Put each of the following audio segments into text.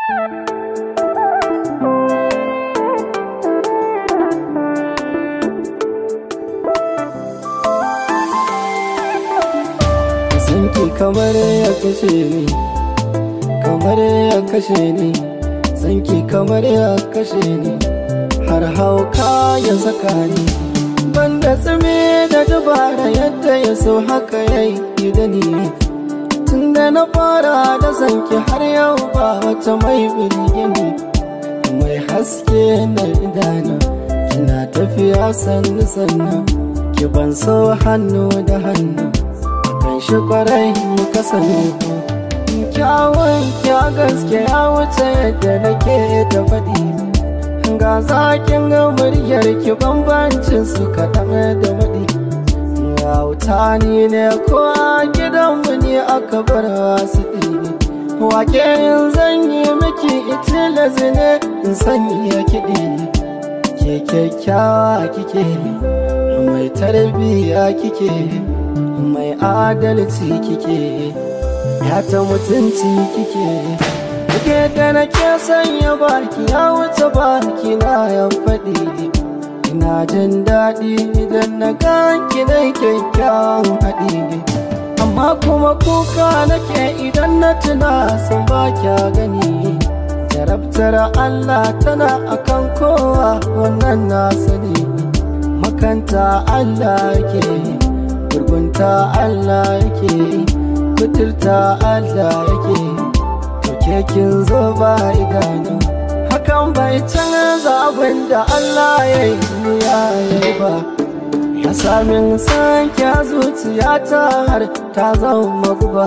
sanki kamar ya kashe ni kamar ya kashe ni sanki kamar ya kashe ni har hauka ya saka ni banda tsime da dabara yadda ya so haka ya yi da ni tunda na fara da sanki har yau ba wata mai birgini mai haske na idanu kina tafiya sannu sannu ki ban so hannu da hannu kan shi kwarai muka sani kyawun kya gaske ya wuce yadda nake ta faɗi ga zakin ga muryar ki bambancin su kaɗan da maɗi wuta ni ne ko a gidanmu ne aka bar wasu ɗini wake yin zan yi miki itilazi ne in sanya kiɗi ke kyakkyawa kike mai tarbiyya kike mai adalci kike ya ta mutunci kike kike da nake sanya baki ya wuce baki na ya faɗi ina jin daɗi idan na ganki na kyakkyawan haɗi amma kuma kuka nake idan na tuna sun ba kya gani jarabtar Allah tana akan kowa wannan na sani makanta Allah yake gurgunta Allah yake kuturta Allah yake to kin zo ba idanu hakan bai canza abin da Allah ya yi ya yi ba ya samin sanke zuciya ta har ta zama guba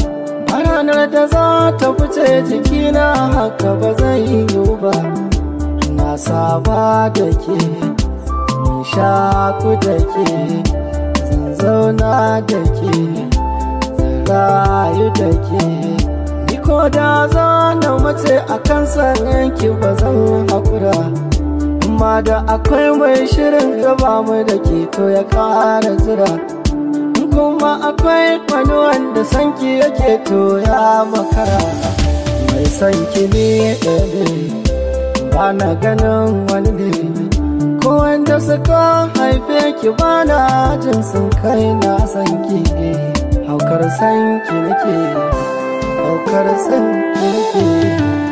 ranar da za ta fice jikina haka ba zai yi ba na saba da ke mun shaku da ke zan zauna da ke zan rayu da ke ni ko da za na mace a kan yanki ba zan haƙura amma da akwai mai shirin gaba mu da ke to ya ƙara jira kuma akwai wani wanda sanki yake to ya makara mai sanki ne ɗaya ba na ganin wani ne ko wanda suka haife ki ba na jin sun kai na sanki haukar sanki nake haukar sanki nake